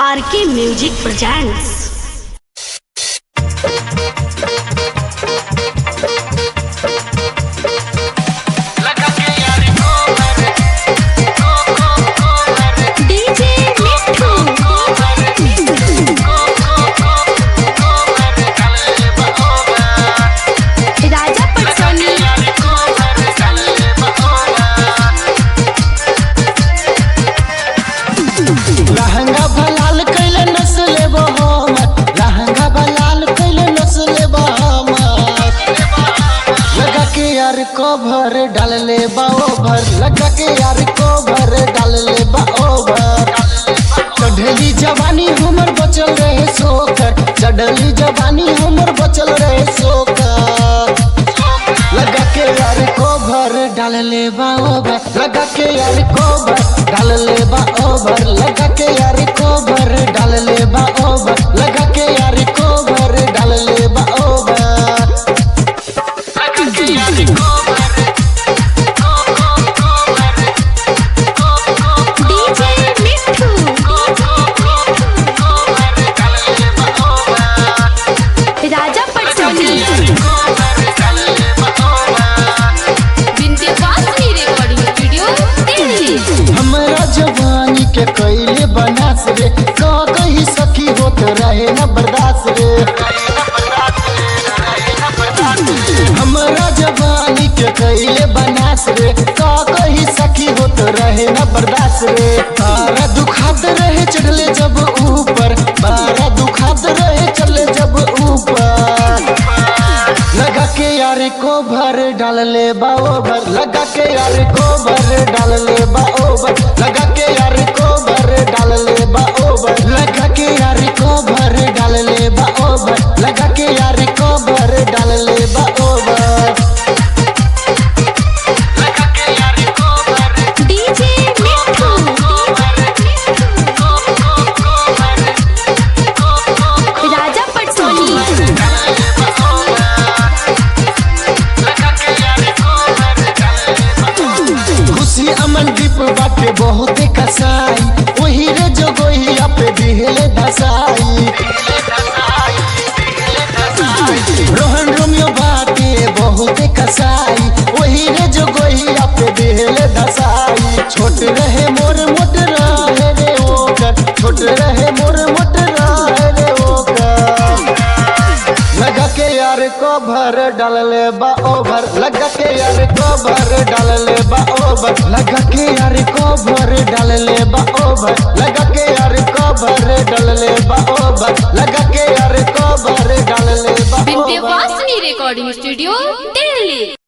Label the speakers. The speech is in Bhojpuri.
Speaker 1: आर K music presents DJ Mithu Raja पटसोनी
Speaker 2: लहंगा भलाल कैले नस्ले बहमत लहंगा भलाल कैले नस्ले बहमत लगा के यार को भर डाल ले बाओभर लगा के यार को भर डाल ले बाओभर चढ़ली जवानी हमर बचल रहे सोकर चढ़ली जवानी हमर बचल रहे सोकर लगा के यार को भर डाल ले बाओभर लगा के यार को भर डाल ले बाओभर लगा के यार को भर डाल ले बाओभर लगा के यार को भर डाल ले बाओभर
Speaker 1: डीजे मिठू राजा पटसोनी विंध्यवासिनी रिकॉर्डिंग स्टूडियो दिल्ली
Speaker 2: हमरा जवानी के कैले बनास रे का कही सखी होत रहे न बर्दाश्त रे हमरा जवानी के कैले बनास रे का कही सखी होत रहे न बर्दाश्त रे बारा दुखात रहे चढ़ले जब ऊपर बारा दुखात रहे चढ़ले जब ऊपर लगा के यार को भर डाल ले बाओ भर लगा के यार को भर डाल ले बाओ भर लगा के यार को भर डाल ले बाओ भर लगा के यार को भर डाल ले बाओ भर लगा के यार को भर डाल ले बाओ भर
Speaker 1: डीजे मिठू राजा पटसोनी
Speaker 2: खुशी अमन दीप बाटे बहुते कसाई वही रे जोगोहिया पे दिहले दसाई रोहन रोमियो बाटे बहुते कसाई वही रे जोगोहिया पे दिहले दसाई छोट रहे मोर मोट रहे रे ओकर छोट रहे मोर मोट रहे रे ओकर लगा के यार को भर डाल ले बा ओभर लगा के यार को भर डाल ले बा ओभर लगा के यार को भर डाल ले बा ओभर लगा के यार को भर डाल ले बा ओभर लगा के यार को भर डाल ले बा ओभर
Speaker 1: विंध्यवासिनी रिकॉर्डिंग स्टूडियो दिल्ली